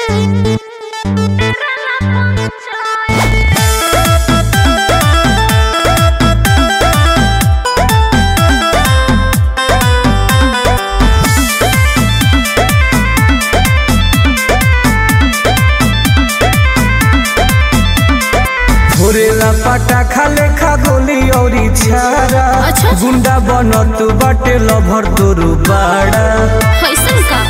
फोरेला पटाखा लेखा गोली औरी छारा अच्छा। गुंडा बनत बाटे लभर तोरू बाड़ा कैसन का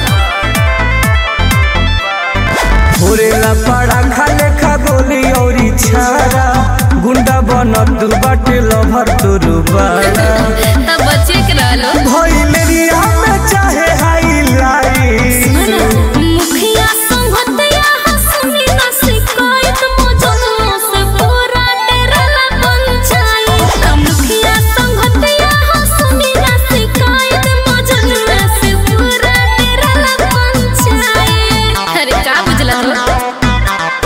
फोरेला पटाखा लेखा गोली औरी छारा गुंडा बनत बाटे लभर तोरू बाड़ा तब बच्चे के रहलो भइलेरिया में चाहे हाईलाइट मुखिया संगतया हंसनी ना शिकायत मौजूदों से पूरा डेराला पंचायत मुखिया संगतया हंसनी ना शिकायत मौजूदों से पूरा डेराला पंचायत अरे का बुझला तो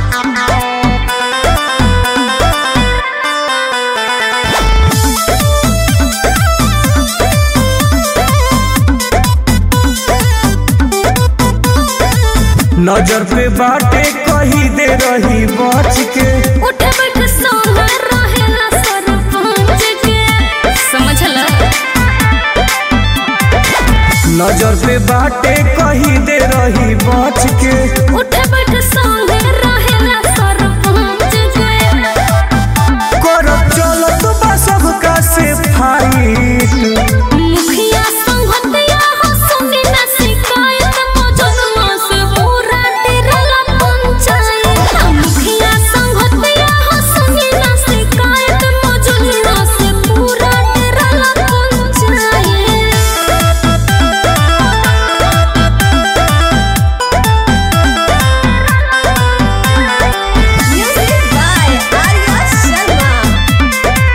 नजर पे बाटे कही दे रही बच के उठ बैठ सोना रहेला सरपंच के समझला नजर पे बाटे कही दे रही बच के उठ बैठ सोना रहेला सरपंच के करब चलत बा सबका से फाइट मुखिया संगतया हंसनी ना शिकायत मौजूदों से पूरा डेराला पंचायत मुखिया संगतया हंसनी ना शिकायत मौजूदों से पूरा डेराला panchayat Music by Arya Sharma.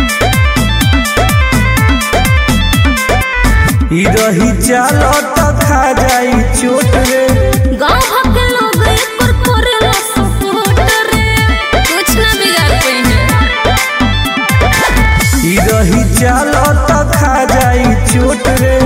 ई रही चालत खा जाई चोट रे गाँव भर के लोग एकर करेला सपोर्ट रे कुछ ना बिगाड़ पाइने ई रही चालत खा जाई चोट रे